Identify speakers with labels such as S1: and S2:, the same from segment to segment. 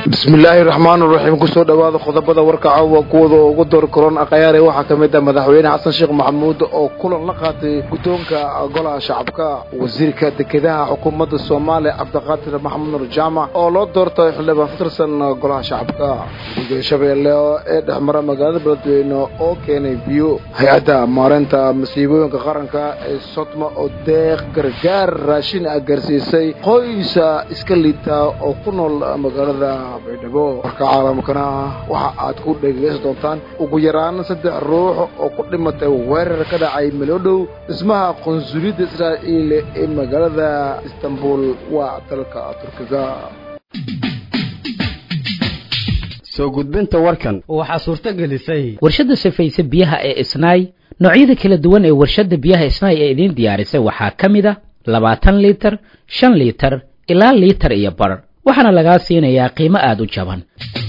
S1: bismillaahi raxmaan raxiim kusoo dhowaada qodobada warka caawa kuwada ugu door koron akhayaare waxaa ka mid ah madaxweyne xasan sheekh maxamuud oo kulan la qaatay guddoonka golaha shacabka wasiirka dekedaha xukuumadda soomaaliya cabdiqaadir maxamed nur jaamac oo loo doortay xildhibaan fatirsan golaha shacabka guddiga shabeelle ee dhexmara magaalada beledweyne oo keenay biyo hay-adda maareynta masiibooyinka qaranka ee sodma oo deeq gargaar raashin ah gaarsiisay qoysa iska liita oo ku nool magaalada baydhabo warka caalamkana waxa aad ku dhegeysan doontaan ugu yaraan saddex ruux oo ku dhimatay weerar ka dhacay melodhow dhismaha qunsuliyadda israa'iil ee magaalada istanbul waa dalka turkiga
S2: soo gudbinta warkan
S3: waxaa suurto gelisay
S4: warshadda sifaysa biyaha ee isnaay noocyada kala duwan ee warshadda biyaha isnaay ee idiin diyaarisay waxaa ka mid a labaatan liitar shan liitar ilaa liitar iyo bar waxaana lagaa siinayaa qiimo aada u jaban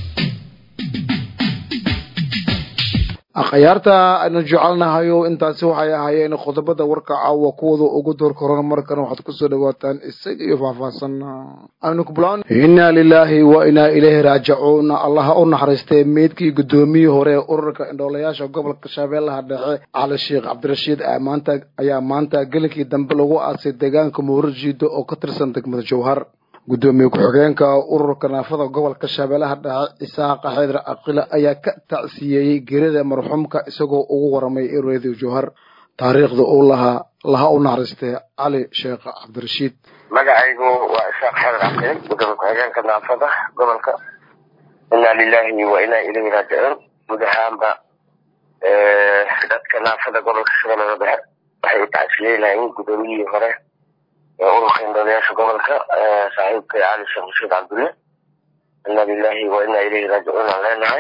S1: akhyaarta aynu jecelnahayo intaasi waxay ahaayeen qodobada warka caawa kuwada ugu door koran markan waxaad kusoo dhawaataan isaga iyo faahfaahsan aynu kublaan inna lilaahi wa inaa ilayhi raajicuun allaha u naxariistay meydkii guddoomiyii hore ee ururka indhoolayaasha gobolka shabeellaha dhexe cali sheekh cabdirashiid maanta ayaa maanta gelinkii dambe lagu aasay deegaanka muurarjiido oo ka tirsan degmada jowhar guddoomiye ku-xigeenka ururka naafada gobolka shabeellaha dhexe isaaqa xeydar aqila ayaa ka tacsiyeeyey gerida marxuumka isagoo ugu waramay radio jowhar taariikhda uu lahaa laha u naxariistay cali sheekh cabdirashiid
S5: magacaygu waa isaaq xeydar aqil gudoomiye ku-xigeenka naafada gobolka inaa lilahi wa inaa ilayhi raajicuun guud ahaanba dadka naafada gobolka shabeellada dhexe waxay u tacsiyeynayeen guddoomiyihii hore ururka indhoolayaasha gobolka saaxiibkay cali sheekh rashiid cabdulle inna lilahi wa inna ilayhi raajicuun aan leenahay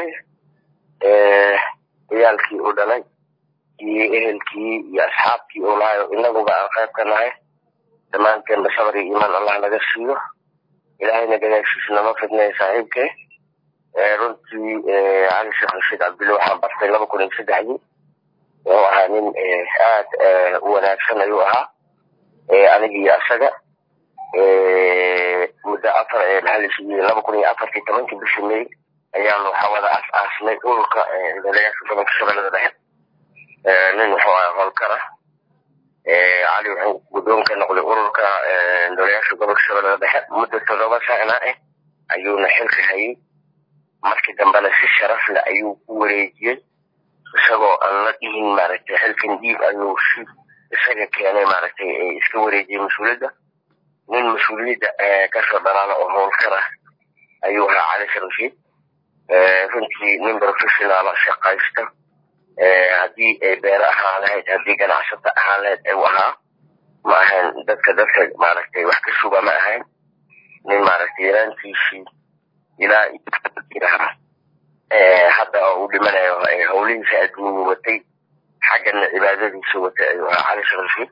S5: ciyaalkii uu dhalay iyo ehelkii iyo asxaabkii uu lahayo inaguba aan qayb ka nahay dhammaanteenba sabar iyo iimaan allah naga siiyo ilaahayna gadaashiisa nama fidnay saaxiibkay runtii cali sheekh rashiid cabdulle waxaan bartay laba kun iyo saddexdii wuxuu ahaa nin aad u wanaagsan ayuu ahaa anigi iyo asaga muddo afar laba kun iyo afartii tobankii bishii may ayaanu waxaa wada aas aasnay ururka indhoolayaasha gobolka shabeellada dhexe nin wuxuu ahaa howlkara cali wuxuu guddoon ka noqday ururka indhoolayaasha gobolka shabeellada dhexe muddo toddoba sana ah ayuuna xilka hayay markii dambena si sharaf leh ayuu ku wareejiyey isagoo aan la dhihin maaragtay xilkan diib ayuu si isaga keenay maaragtay iska wareejiyey mas-uuliyadda nin mas-uuliyadda kasoo dhalaala oo howlkara ayuu ahaa cali sharashiid runtii nin professionaala shaqaysta haddii ay beere ahaan lahayd haddii ganacsato ahaan lahayd u ahaa ma ahayn dadka dadka maaragtay wax ka suga ma ahayn nin maaragtay yaraantiisii ilaa ahaa hadda oo uu dhimanayo howlihiisa adduunyu watay xaggana cibaadadiisa watay ayuu ahaa cali sheekh rashiid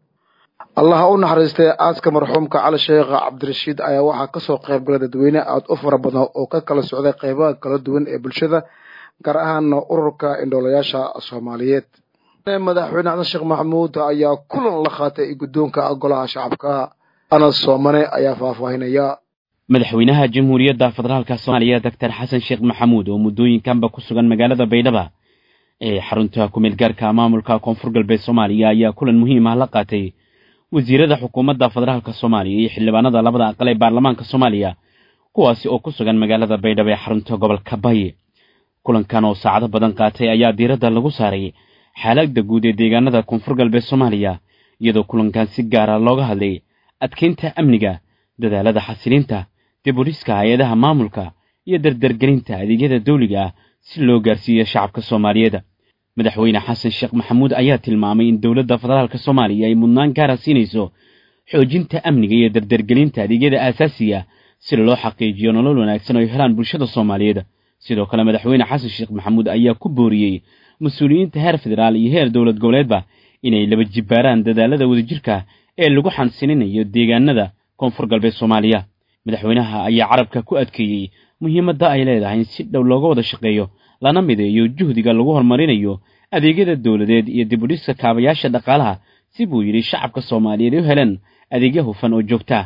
S1: allaha u naxariistay aaska marxuumka cali sheekh cabdirashiid ayaa waxaa kasoo qayb galay dadweyne aada u fara badan oo ka kala socday qeybaha kala duwan ee bulshada gaar ahaana ururka indhoolayaasha soomaaliyeed madaxweyne xasan sheekh maxamuud ayaa kulan la qaatay guddoonka golaha shacabka anas soomane ayaa faahfaahinaya
S6: madaxweynaha jamhuuriyadda federaalka soomaaliya doctor xasan sheekh maxamuud oo muddooyinkanba ku sugan magaalada baydhaba ee xarunta kumeel gaarka maamulka koonfur galbeed soomaaliya ayaa kulan muhiim ah la qaatay wasiirada xukuumadda federaalka soomaaliya iyo xildhibaanada labada aqal ee baarlamaanka soomaaliya kuwaasi oo ku sugan magaalada baydhabo ee xarunta gobolka baye kulankan oo saacado badan qaatay ayaa diiradda lagu saaray xaaladda guud ee deegaanada koonfur galbeed soomaaliya iyadoo kulankan si gaara looga hadlay adkeynta amniga dadaalada xasiliinta dibudhiska hay-adaha maamulka iyo dardargelinta adeegyada dawliga ah si loo gaarsiiyo shacabka soomaaliyeed madaxweyne xasan sheekh maxamuud ayaa tilmaamay in dowladda federaalka soomaaliya ay mudnaan gaara siinayso xoojinta amniga iyo dardargelinta adeegyada aasaasiga si loo xaqiijiyo nolol wanaagsan oo ay helaan bulshada soomaaliyeed sidoo kale madaxweyne xasan sheekh maxamuud ayaa ku booriyey mas-uuliyiinta heer federaal iyo heer dowlad goboleedba inay laba jibbaaraan dadaalada wadajirka ee lagu xansininayo deegaanada koonfur galbeed soomaaliya madaxweynaha ayaa carabka ku adkeeyey muhiimadda ay leedahay in si dhow looga wada shaqeeyo lana mideeyo juhdiga lagu horumarinayo adeegyada dowladeed iyo dibudhiska kaabayaasha dhaqaalaha si buu yidhi shacabka soomaaliyeed u heleen adeegyo hufan oo joogtaa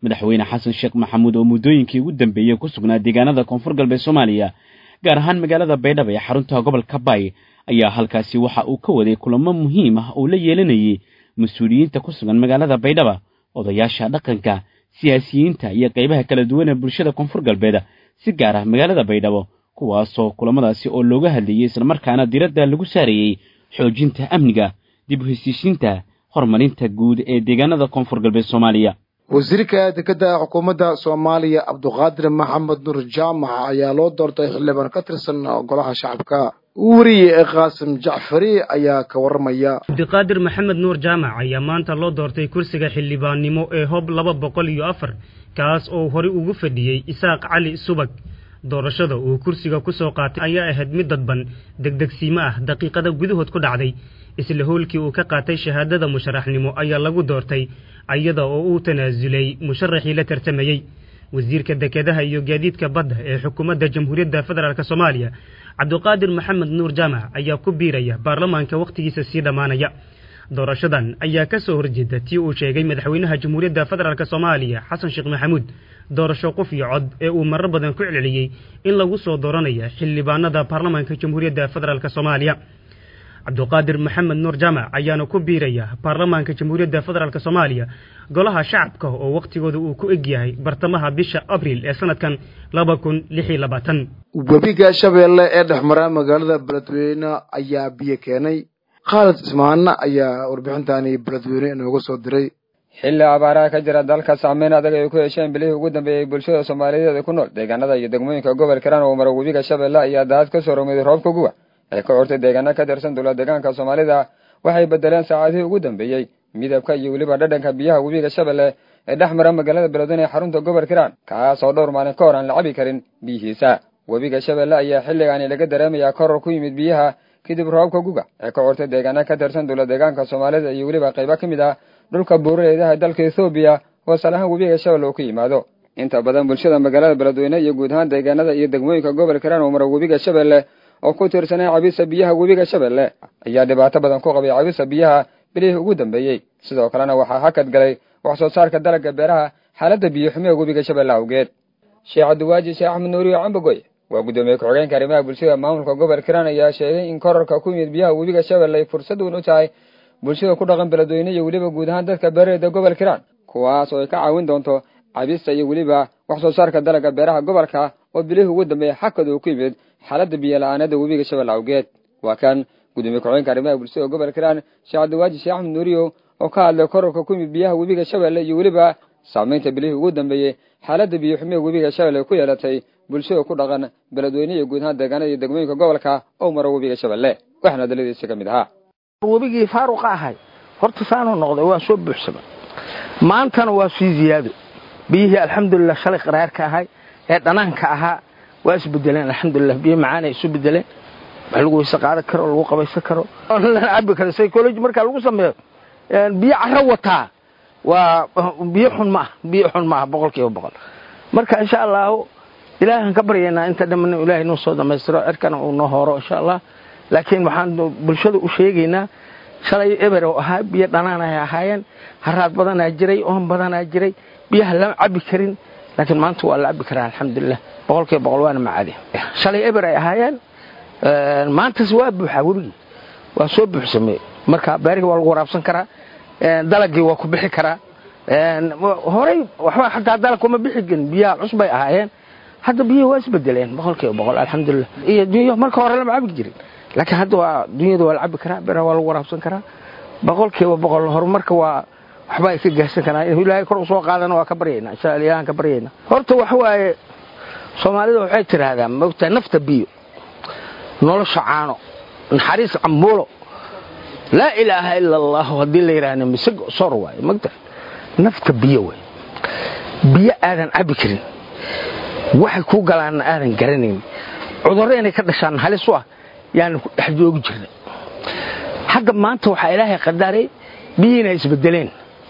S6: madaxweyne xasan sheekh maxamuud oo muddooyinkii ugu dambeeyey ku sugnaa deegaanada koonfur galbeed soomaaliya gaar ahaan magaalada baydhabo ee xarunta gobolka bay ayaa halkaasi waxa uu ka waday kulamo muhiim ah oo la yeelanayay mas-uuliyiinta ku sugan magaalada baydhaba odayaasha dhaqanka siyaasiyiinta iyo qaybaha kala duwan ee bulshada koonfur galbeed si gaar ah magaalada baydhabo kuwaasoo kulamadaasi oo looga hadlayey islamarkaana diradda lagu saarayey xoojinta amniga dib u heshiishiinta horumarinta guud ee deegaanada koonfur galbeed soomaaliya
S1: wasiirka dekedda xukuumadda soomaaliya cabduqaadir maxamed nuur jaamac ayaa loo doortay xildhibaan ka tirsan golaha shacabka weriye qaasim jacfari ayaa ka warramaya
S3: cabdiqaadir maxamed nuur jaamac ayaa maanta loo doortay kursiga xildhibaannimo ee hob laba boqol iyo afar kaas oo horey ugu fadhiyey isaaq cali subag doorashada uu kursiga ku soo qaatay ayaa ahayd mid dadban degdegsiimo ah daqiiqada gudahood ku dhacday isla howlkii uu ka qaatay shahaadada musharaxnimo ayaa lagu doortay iyada oo uu tanaasulay musharaxii la tartamayey wasiirka dekedaha iyo gaadiidka badda ee xukuumadda jamhuuriyadda federaalk soomaaliya cabdiqaadir maxamed nuur jaamac ayaa ku biiraya baarlamaanka wakhtigiisa sii dhammaanaya doorashadan ayaa ka soo horjeeda tii uu sheegay madaxweynaha jamhuuriyadda federaalk soomaaliya xasan sheekh maxamuud doorasho qof iyo cod ee uu marar badan ku celceliyey in lagu soo dooranaya xildhibaanada baarlamaanka jamhuuriyadda federaalk soomaaliya cabdiqaadir maxamed nuur jaamac ayaana ku biiraya baarlamaanka jamhuuriyadda federaalk soomaaliya golaha shacabka oo wakhtigooda uu ku eg yahay bartamaha bisha abriil ee sanadkan laba kun lix iyo labaatan
S1: webiga shabeelle ee dhexmara magaalada beledweyne ayaa biyo keenay khaalid ismaana ayaa warbixintani beledweyne inooga soo diray
S7: xilli abaaraha ka jira dalka saameyn adag ay ku hesheen bilihii ugu dambeeyey bulshada soomaaliyeed ee ku nool deegaanada iyo degmooyinka gobolka hiiraan oo mara webiga shabeelle ayaa daad ka soo romeeday roobka guwa ee ka curtay deegaano ka tirsan dowlad deegaanka soomaalida waxay bedeleen saacadihii ugu dambeeyey midabka iyo weliba dhadhanka biyaha webiga shabeelle ee dhex mara magaalada beledweyne ee xarunta gobolka hiiraan kaas oo dhowr maalin ka hor aan la cabi karin biyihiisa webiga shabeelle ayaa xilligaani laga dareemayaa koror ku yimid biyaha kadib roobka guga ee ka curtay deegaano ka tirsan dowlad deegaanka soomaalida iyo weliba qaybo ka mid ah dhulka buurareedaha dalka ethoobiya oo salahaan webiga shabeelle uu ka yimaado inta badan bulshada magaalada beledweyne iyo guud ahaan deegaanada iyo degmooyinka gobolka hiiraan oo mara webiga shabeelle oo ku tiirsanay cabisa biyaha webiga shabeelle ayaa dhibaato badan ku qabay cabisa biyaha bilihii ugu dambeeyey sidoo kalena waxaa hakad galay wax soo saarka dalagga beeraha xaaladda biyo xumiga webiga shabeelle awgeed sheekh cabdiwaaji sheekh axmed nuuriyo cambagoy waa guddoomiye ku-xigeenka arrimaha bulshada maamulka gobolka hiiraan ayaa sheegay in korarka ku yimid biyaha webiga shabeelle ay fursad weyn u tahay bulshada ku dhaqan beledweyne iyo weliba guud ahaan dadka beerareeda gobolka hiiraan kuwaas oo ay ka caawin doonto cabista iyo weliba wax soo saarka dalagga beeraha gobolka oo bilihii ugu dambeeyey xakad uu ku yimid xaaladda biyo la-aanada webiga shabeelle awgeed waa kan gudoomiye ku-xigeenka arrimaha bulshada gobolka hiiraan sheekh cabdiwaaji sheekh axmed nuuriyo oo ka hadlay korarka ku yimid biyaha webiga shabeelle iyo weliba saamaynta bilihii ugu dambeeyey xaaladda biyo xumiga webiga shabeelle ku yeelatay bulshada ku dhaqan beledweyne iyo guud ahaan deegaanada iyo degmooyinka gobolka oo mara webiga shabeelle waxaana daladiisa ka mid ahaa
S8: webigii faaruqa ahay horta saanuu noqday waa soo buuxsama maantana waa sii ziyaado biyihii alxamdulilah shalay qaraarka ahay ee dhanaanka ahaa waa isbedeleen alxamdulilah biyo macaana isu bedeleen wax lagu weyse qaadan karo lagu qabaysan karo lana cabi karo psychology markaa lagu sameeyo biyo caro wataa waa biyo xun ma ah biyo xun ma ah boqol kiiba boqol marka insha allahu ilaahan ka baryaynaa inta dhamman ilaahay noo soo dhammaystiro cirkana uu noo hooro insha allah laakiin waxaan bulshada u sheegaynaa shalay eber oo ahaa biyo dhanaan ay ahaayeen haraad badanaa jiray oon badanaa jiray biyaha lama cabi karin laakiin maanta waa la cabi karaa alxamdulilah boqol kiiba boqol waana macaadi shalay eber ay ahaayeen maantas waa buuxaa webigii waa soo buuxsamey marka beerihii waa lagu waraabsan karaa dalagii waa ku bixi karaa horey waxba xataa dalag kuma bixi karin biyaha cusbay ahaayeen hadda biyihii waa isbedeleen boqol kiiba boqol alxamdulilah iyo dunya marka hore lama cabi jirin laakiin hadda waa dunyada waa la cabi karaa beeraha waa lagu waraabsan karaa boqol kiiba boqol horumarka waa waxba ay ka gaarsan karaan inuu ilaahay kor usoo qaadana waa ka baryayna insha allah ilaahan ka baryayna horta waxa waaye soomaalida waxay tiraahdaa mogtaa nafta biyo nolosha caano naxariis cambuulo laa ilaaha ila allahu haddii la yidhaahna misig sor waaye mogta nafta biyo way biyo aadan cabi karin waxay ku galaanna aadan garanayn cudurro inay ka dhashaan halis u ah yaanu ku dhex joogi jirna hadda maanta waxaa ilaahay qadaray biyihiina isbedeleen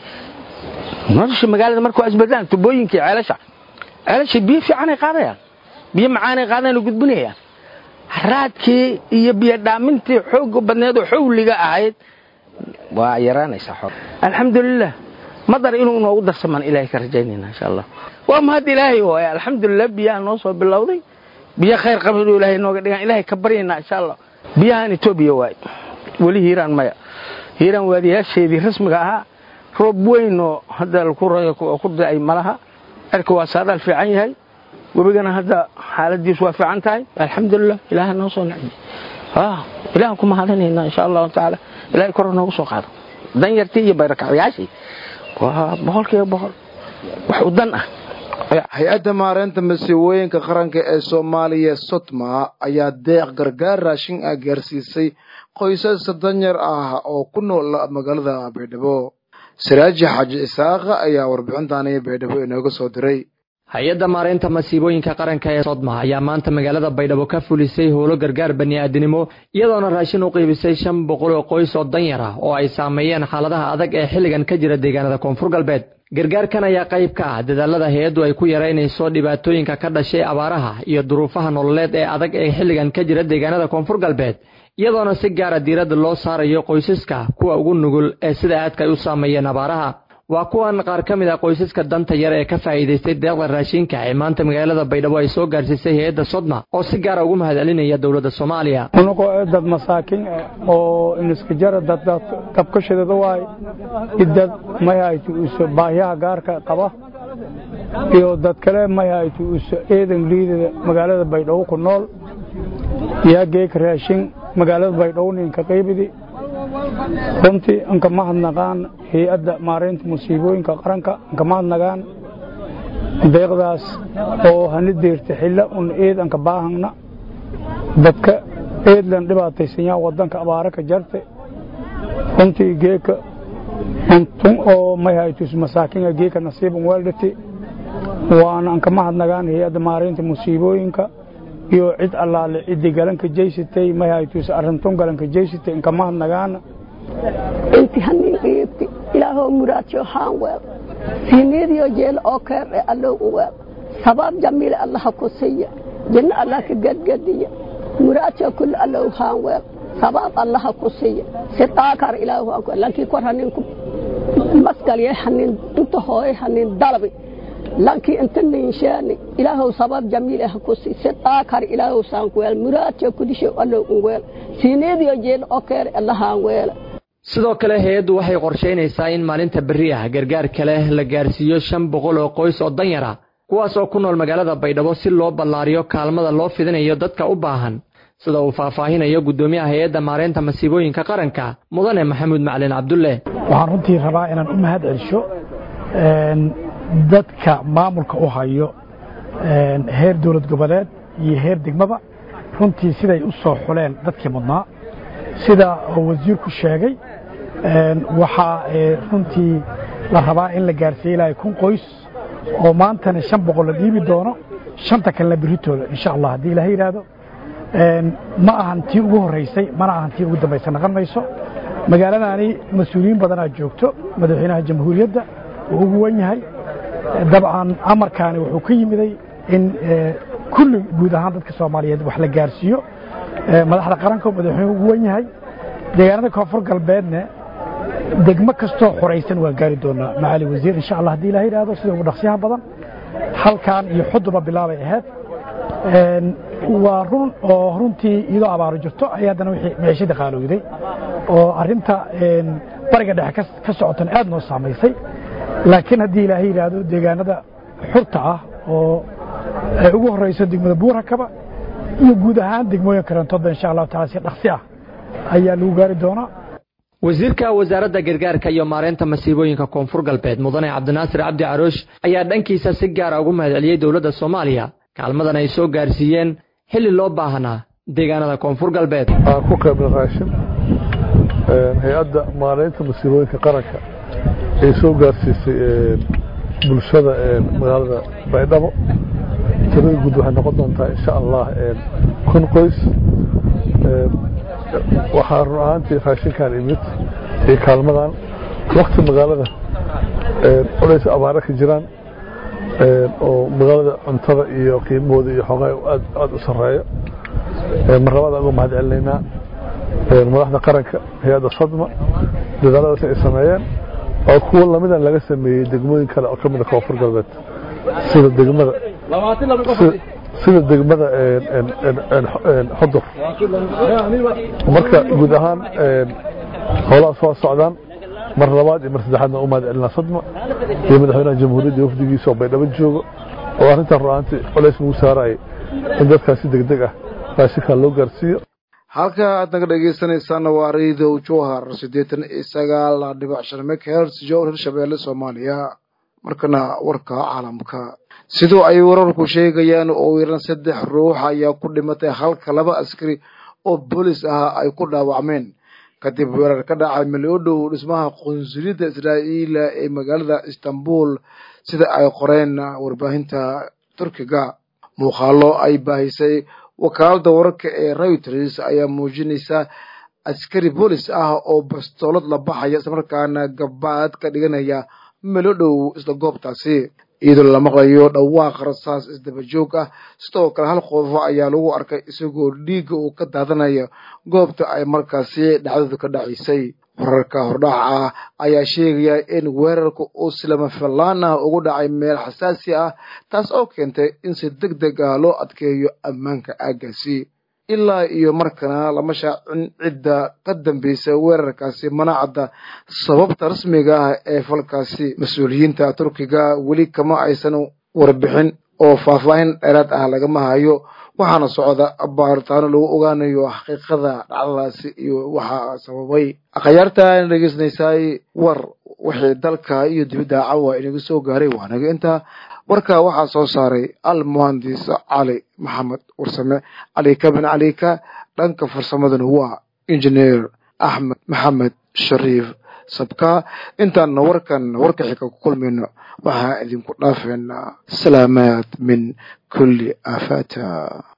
S8: nolosha magaalada marka waa isbedelaan tubooyinkii ceelasha ceelasha biyo fiicanay qaadayaan biyo macaanay qaadayaan oo gudbinayaan raadkii iyo biyo dhaamintii xooga badneed oo xawliga ahayd waa yaraanaysaa xor alxamdulilah madar inuu noogu darsamaan ilaahay ka rajaynayna insha allah waa mahad ilaahay waaye alxamdulilah biyaha noo soo bilowday biyo khayr qaba inuu ilaahay nooga dhigaan ilaahay ka baryaynaa insha allah biyahan etoobiya waaye weli hiiraan maya hiiraan waadiyaasheedii rasmiga ahaa roob weynoo hadda ku da'ay malaha cirka waa saadaal fiican yahay webigana hadda xaaladiisu waa fiican tahay alxamdulilah ilaaha noo soo nacdi ilahan ku mahadinaynaa insha allahu tacaala ilahay kor noogu soo qaado danyartii iyo bayrakacyaashii waa boqolkiiba boqol wax u dan ah
S1: hay-adda maareynta masiibooyinka qaranka ee soomaaliya sotma ayaa deeq gargaar raashin ah gaarsiisay qoysas danyar ah oo ku nool magaalada baydhabo siraaji xaaji isaaqa ayaa warbixintaani baydhabo inooga soo diray
S9: hay-adda maareynta masiibooyinka qaranka ee sodma ayaa maanta magaalada baydhabo ka fulisay howlo gargaar bani'aadinimo iyadoona raashin u qiibisay shan boqol oo qoys oo danyar ah oo ay saameeyeen xaaladaha adag ee xilligan ka jira deegaanada koonfur galbeed gargaarkan ayaa qayb ka ah dadaalada hay-addu ay ku yaraynayso dhibaatooyinka ka dhashay abaaraha iyo duruufaha nololeed ee adag ee xilligan ka jira deegaanada koonfur galbeed iyadoona si gaara diiradda loo saarayo qoysaska kuwa ugu nugul ee sida aadka ay u saameeyeen abaaraha waa kuwan qaar ka mid a qoysaska danta yar ee ka faa'iidaystay deeqda raashinka ee maanta magaalada baydhabo ay soo gaarsiisay hay-adda sodma oo si gaara ugu mahadcelinaya dowladda soomaaliya
S10: unugoo dad masaakiin oo iniska jara daddad kabkashadada waay idad mayhaytu uso baahyaha gaarka qaba iyo dad kale mayhaytu uso eedan liidada magaalada baydhabo ku nool yaa geeka raashin magaalada baydhabo ninka qaybidi runtii anka mahadnaqaan hay-adda maaraynta musiibooyinka qaranka anka mahadnaqaan deeqdaas oo hana deerta xilla un eed anka baahangna dadka eedlan dhibaataysanyaa wadanka abaara ka jarte runtii geeka untun oo mayhaytus masaakinga geeka nasiiban weeldhati waana anka mahadnaqaan hay-adda maaraynta musiibooyinka iyo cid allaale ciddi galanka jeysatay mayhaytus arrintun galanka jeysatay inka mahadnaqaana
S11: inti hanin qiibti ilaahoo muraadyo haan weel siiniyadiyo jeel oo keer e allow u weel sabaab jamiile allaha ku siiya jinno allah ka gadgadiya muraadyo kulli allow haan weel sabaab allaha ku siiya si daakar ilaahu haan weel lankii kor hanin ku masgalye hanin inta hooye hanin dalabi lankii inta ninshaani ilaahow sabab jamiile ha ku sii si daakar ilaahow saan weel muraadyo kudisho allow u weel siiniyadiyo jeel oo keer allahaan weela
S9: sidoo kale hay-addu waxay qorshaynaysaa in maalinta berri ah gargaar kale la gaarsiiyo shan boqol oo qoys oo danyar ah kuwaas oo ku nool magaalada baydhabo si loo ballaariyo kaalmada loo fidinayo dadka u baahan sida uu faahfaahinayo guddoomiyaha hay-adda maareynta masiibooyinka qaranka mudane maxamuud macalin cabdulle
S12: waxaan runtii rabaa inaan u mahad celsho dadka maamulka u hayo heer dowlad goboleed iyo heer degmaba runtii siday u soo xuleen dadkii mudnaa sida wasiirku sheegay waxaa runtii la rabaa in la gaarsiiye ilaahay kun qoys oo maantana shan boqol la dhiibi doono shanta kalena berritooda insha allah haddii ilaha yidhaahdo ma ahan tii ugu horraysay mana ahan tii ugu dambaysa naqon mayso magaaladani mas-uuliyiin badanaa joogto madaxweynaha jamhuuriyadda uu ugu wan yahay dabcan amarkaani wuxuu ka yimiday in kulli guud ahaan dadka soomaaliyeed wax la gaarsiiyo madaxda qaranka oo madaxweynuhu ugu wan yahay deegaanada koonfur galbeedna degmo kastoo xoraysan waan gaari doonaa macaali wasiir insha allah haddii ilaha yidhaahdo sida ugu dhaqsiyaha badan halkan iyo xuduba bilaabay ahayd waa run oo runtii iyadoo abaaro jirto ay haddana wixii miciishada qaalowday oo arrinta bariga dhexe ka socotan aad noo saamaysay laakiin haddii ilaahay yidhaahdo deegaanada xurta ah oo ay ugu horrayso degmada buurakaba iyo guud ahaan degmooyin karantoodba insha allahu taala si dhaqsi ah ayaa lagu gaari doonaa
S9: wasiirka wasaaradda gargaarka iyo maareynta masiibooyinka koonfur galbeed mudane cabdinaasir cabdi caroosh ayaa dhankiisa si gaara ugu mahadceliyey dowladda soomaaliya kaalmadan ay soo gaarsiiyeen xilli loo baahnaa deegaanada koonfur galbeed
S13: ku qaybna raashin hay-adda maareynta masiibooyinka qaranka ay soo gaarsiisay bulshada magaalada baydhabo tirada guud waxay noqon doontaa insha allah kun qoys waxaa run ahaantii raashinkan imid iyo kaalmadan wakti magaalada culays abaare ka jiraan oo magaalada cuntada iyo qiimahooda iyo xoogaa aad aad u sarreeyo mar labaad aan uga mahad celinaynaa madaxda qaranka hay-adda sadma dadaaladaas ay sameeyeen oo kuwo lamida laga sameeyey degmooyin kale oo ka mid a koonfur galbeed sida degmada sida degmada xodur marka guud ahaan howlaha soo socdaan mar labaad iyo mar saddexaadna u mahad celinaa sadma iyo madaxweynaha jamhuuriyadda wafdigiisa oo baydhabo joogo oo arrintan ru'aantii colays lagu saarayay in dadkaasi degdeg ah raashinkaa loo gaarsiiyo
S1: halka aad naga dhegaysanaysaana waa raidow jowhar siddeetan iyo sagaal dhibic shan megahertz jowhar hirshabeelle soomaaliya markana warka caalamka sidoo ay wararku sheegayaan oo yaran saddex ruux ayaa ku dhimatay halka laba askari oo boolis ah ay ku dhaawacmeen kadib weerar ka dhacay maliodhow dhismaha qunsuliyadda israa'iila ee magaalada istanbul sida ay qoreen warbaahinta turkiga muuqaalo ay baahisay wakaalada wararka ee reuters ayaa muujinaysa askari boolis ah oo bastoolad la baxaya islamarkaana gabaad ka dhiganaya melodhow isla goobtaasi iyadoo la maqlayo dhawaaq rasaas isdaba joog ah sidoo kale hal qoofo ayaa lagu arkay isagoo dhiigga uu ka daadanayo goobta ay markaasi dhacdadu ka dhacaysay wararka hordhaca ah ayaa sheegaya in weerarka uu silama fillaan ah ugu dhacay meel xasaasi ah taas oo keentay in si deg deg ah loo adkeeyo ammaanka aaggaasi ilaa iyo markana lama shaacin cidda ka dambaysa weerarkaasi manacadda sababta rasmiga ah ee falkaasi mas-uuliyiinta turkiga weli kama aysan warbixin oo faahfaahin dheeraad ah lagama hayo waxaana socda baaritaano lagu ogaanayo xaqiiqada dhacdadaasi iyo waxaa sababay akhyaarta ayna dhegeysanaysaay war wixii dalka iyo dibidda cawa inaga soo gaaray waanaga intaa warka waxaa soo saaray al muhandis cali maxamed warsame calika bin calika dhanka farsamadana waa injineer axmed maxamed shariif sabka intaana warkan warka xika ku kulmayno waxaa idinku dhaafeynaa salaamaad min kulli aafata